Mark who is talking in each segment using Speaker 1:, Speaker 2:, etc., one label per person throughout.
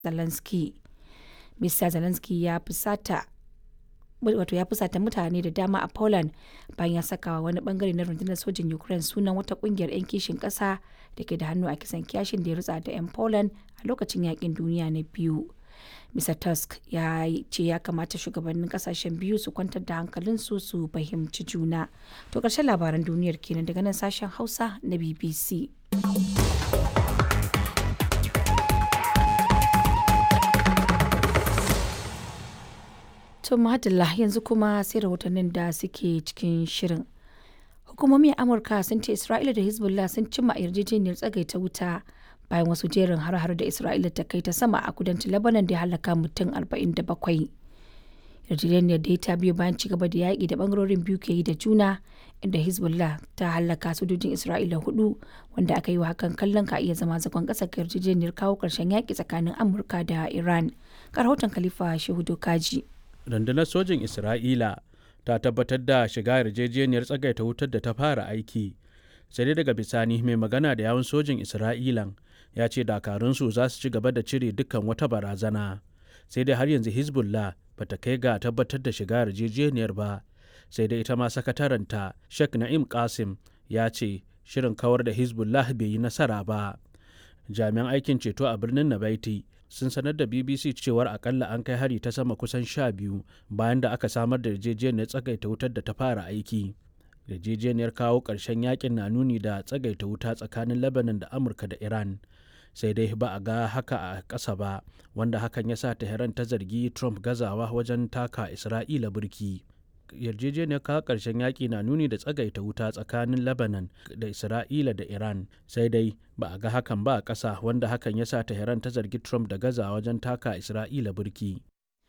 Speaker 1: Zelensky. Mr. Zelensky ya fusata wato ya fusata mutane da dama a Poland bayan ya saka wani bangare na rundunar sojin Ukraine sunan wata kungiyar 'yan kishin ƙasa da ke da hannu a kisan kiyashin da ya rutsa da 'yan Poland a lokacin yakin duniya na biyu. Mr. Tusk ya ce ya kamata shugabannin kasashen biyu su kwantar da hankalinsu su fahimci juna. To ƙarshen labaran duniyar kenan daga nan sashen Hausa na BBC. To Madalla yanzu kuma sai rahotannin da suke cikin shirin. Hukumomin Amurka sun ce Isra'ila da Hezbollah sun cimma yarjejeniyar tsagaita wuta bayan wasu jerin har-har da Isra'ila ta kai ta sama a kudancin Lebanon da ya halaka mutum 47. Yarjejeniyar da ta biyo bayan cigaba da yaƙi da bangarorin biyu ke yi da juna inda Hezbollah ta halaka sojojin Isra'ila hudu wanda aka yi wa hakan kallon ka iya zama zagon ƙasa ga yarjejeniyar kawo ƙarshen yaƙi tsakanin Amurka da Iran. Ga rahoton Khalifa Shehu Kaji.
Speaker 2: rundunar sojin isra'ila ta tabbatar da shiga yarjejeniyar tsagaita wutar da ta fara aiki sai dai daga bisani mai magana da yawun sojin isra'ilan ya ce dakarunsu za su ci gaba da cire dukkan wata barazana sai dai har yanzu hezbollah ba ta kai ga tabbatar da shiga yarjejeniyar ba sai dai ita ma sakataranta sheikh na'im kasim ya ce shirin kawar da hezbollah bai yi nasara ba jami'an aikin ceto a birnin nabaiti sun sanar da bbc cewar akalla an kai hari ta sama kusan sha biyu bayan da aka samar da yarjejeniyar tsagaita wutar da ta fara aiki yarjejeniyar kawo ƙarshen yakin na nuni da tsagaita wuta tsakanin lebanon da amurka da iran sai dai ba a ga haka a ƙasa ba wanda hakan ya sa tehran ta zargi trump gazawa wajen taka isra'ila burki yarjejeniyar kawo ƙarshen yaƙi na nuni da tsagaita wuta tsakanin lebanon da isra'ila da iran sai dai ba a ga hakan ba a ƙasa wanda hakan ya sa tehran ta zargi trump da gaza wajen taka isra'ila burki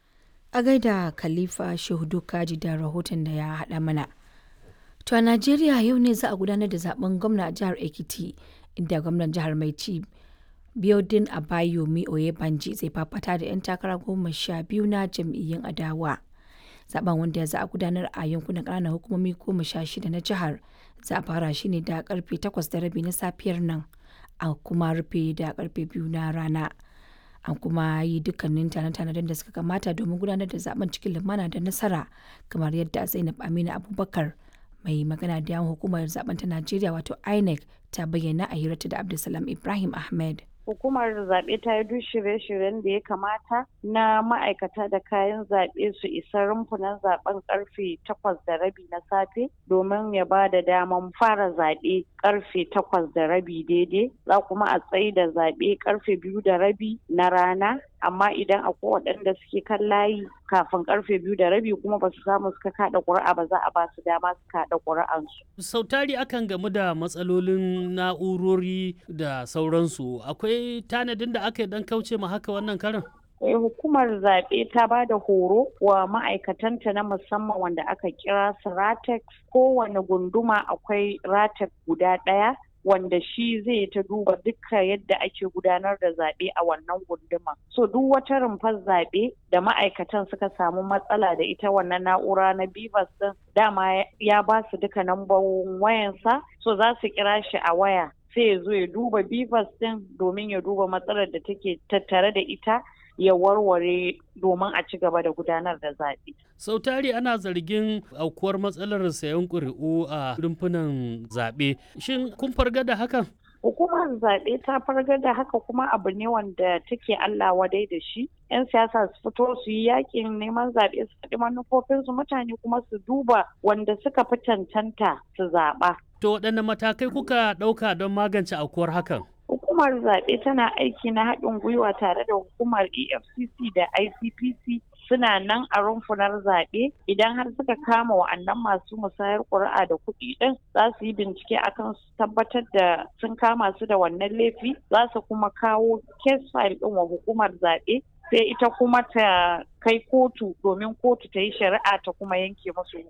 Speaker 1: A gaida Khalifa Shehudu Kaji da rahoton da ya haɗa mana. To a Najeriya yau ne za a gudanar da zaben gwamna a jihar Ekiti inda gwamnan jihar mai ci Biodun Abayomi Oyebanji zai fafata da 'yan takara goma sha biyu na jam'iyyun adawa. zaben wanda za a gudanar a yankunan ƙananan hukumomi goma sha shida na jihar za a fara shi ne da karfe takwas da rabi na safiyar nan a kuma rufe da karfe biyu na rana an kuma yi dukkanin tanade-tanaden da suka kamata domin gudanar da zaben cikin lumana da nasara kamar yadda zainab aminu abubakar mai magana da yawan hukumar zaben ta najeriya wato inec ta bayyana a hirarta da abdulsalam ibrahim ahmed
Speaker 3: hukumar zaɓe ta yi duk shirye-shiryen da ya kamata na ma'aikata da kayan zaɓe su isa rumfunan zaɓen karfe takwas da rabi na safe domin ya ba da daman fara zaɓe karfe takwas da rabi daidai za kuma a tsayi da zaɓe karfe biyu da rabi na rana amma idan akwai waɗanda suke kan layi kafin karfe biyu da rabi kuma ba su samu suka kaɗa ƙuri'a ba za a ba su dama su kaɗa ƙuri'ansu.
Speaker 4: sau tari akan gamu da matsalolin na'urori da sauransu akwai tanadin da aka yi dan kauce ma haka wannan karin
Speaker 3: Eh, hukumar zaɓe ta ba da horo wa ma'aikatanta na musamman wanda aka kira su ratex kowane gunduma akwai ratex guda ɗaya wanda shi zai ta duba duka yadda ake gudanar da zaɓe a wannan gunduma. So duk wata rumfar zaɓe da ma'aikatan suka samu matsala da ita wannan na'ura na Bivas din dama ya ba su duka nambobin wayansa so za su kira shi a waya sai ya zo ya duba Bivas din domin ya duba matsalar da take tattare da ita ya warware domin a ci gaba da gudanar da zaɓe.
Speaker 4: sau tari ana zargin aukuwar matsalar sayan ƙuri'u a rumfunan zaɓe shin kun farga da hakan
Speaker 3: hukumar zaɓe ta fargar da haka kuma abu ne wanda take Allah wadai da shi. 'Yan siyasa su fito su yi yakin neman zaɓe su faɗi manufofinsu mutane kuma su duba wanda suka fi cancanta su zaɓa.
Speaker 4: to waɗanne matakai kuka ɗauka don magance aukuwar hakan
Speaker 3: Hukumar zaɓe tana aiki na haɗin gwiwa tare da hukumar EFCC da ICPC suna nan a rumfunar zaɓe idan har suka kama wa'annan masu musayar ƙuri'a da kuɗi ɗin za su yi bincike akan su tabbatar da sun kama su da wannan laifi za su kuma kawo case file ɗin wa hukumar zaɓe sai ita kuma ta kai kotu domin kotu ta yi shari'a ta kuma yanke musu